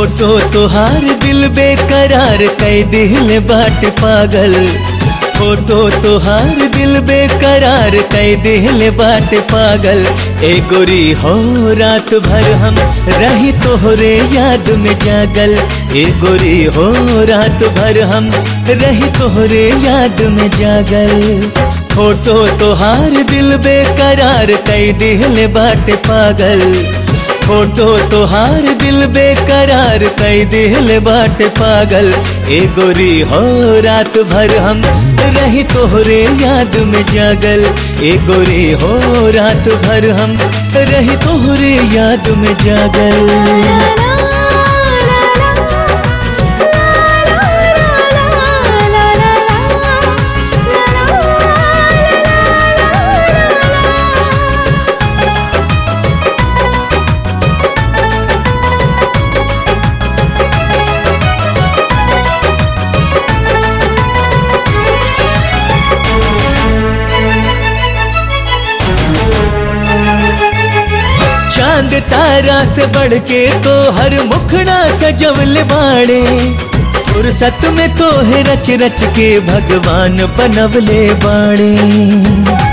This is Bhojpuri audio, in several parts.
फोटो तोहार दिल बेकरार कई दिल बाट पागल फोटो तोहार दिल बेकरार कई दिल बाट पागल ए गोरी हो रात भर हम रही तोहरे याद में जागल ए गोरी हो रात भर हम रही तोहरे याद में जागल फोटो तोहार दिल बेकरार कई दिल बाट पागल फोटो तोहार दिल बेकरार कई दिल बाट पागल ए गोरी हो रात भर हम रही तोहरे याद में जागल ए गोरी हो रात भर हम रही तोहरे याद में जागल चांद तारा से बढ़ के तो हर मुखड़ा सजवल बाड़े फुर्सत में तो है रच रच के भगवान बनवले बाड़े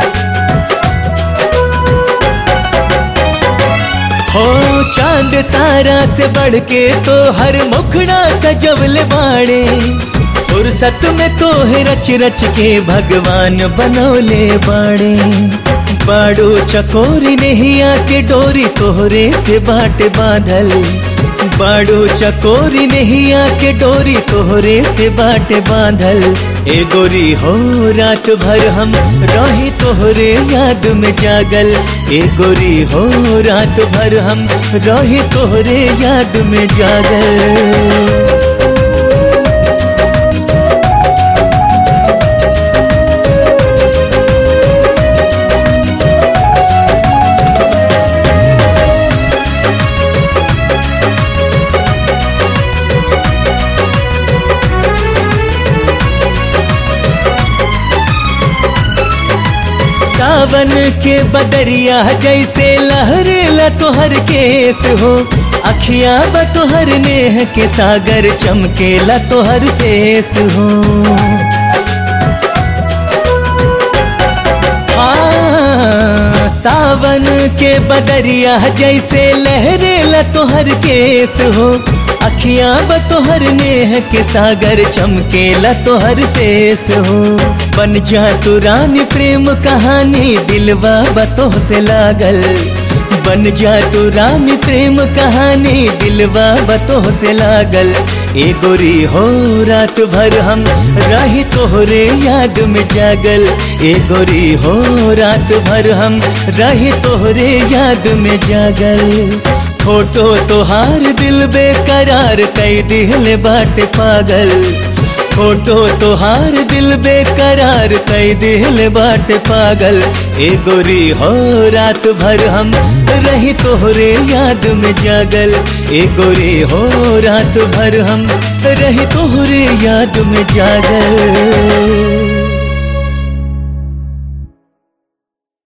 हो चांद तारा से बढ़ के तो हर मुखड़ा सजवल बाड़े फुर्सत में तो है रच रच के भगवान बनौले बाड़े बाड़ो चकोरी नहीं आके डोरी तोहरे से बाट बांधल बाड़ो चकोरी नहीं आके डोरी तोहरे से बाट बांधल ए गोरी हो रात भर हम रही तोहरे याद में जागल ए गोरी हो रात भर हम रही तोहरे याद में जागल सावन के बदरिया जैसे लहरेला तोहर केस हो अखियां ब तोहर नेह के सागर चमकेला तोहर फेस हो हाँ, सावन के बदरिया जैसे लहरेला तोहर केस हो अखियां ब तोहर नेह के सागर चमकेला तोहर फेस हो बन जा तू रानी प्रेम कहानी दिलवा बतोह से लागल बन जा तू रानी प्रेम कहानी दिलवा बतोह से लागल ए गोरी हो रात भर हम रही तोहरे याद में जागल ए गोरी हो रात भर हम रही तोहरे याद में जागल फोटो तोहार दिल बेकरार कई दिल बाट पागल फोटो तोहार दिल बेकरार कई दिल बाट पागल ए गोरी हो रात भर हम रही तोहरे याद में जागल ए गोरी हो रात भर हम रही तोहरे याद में जागल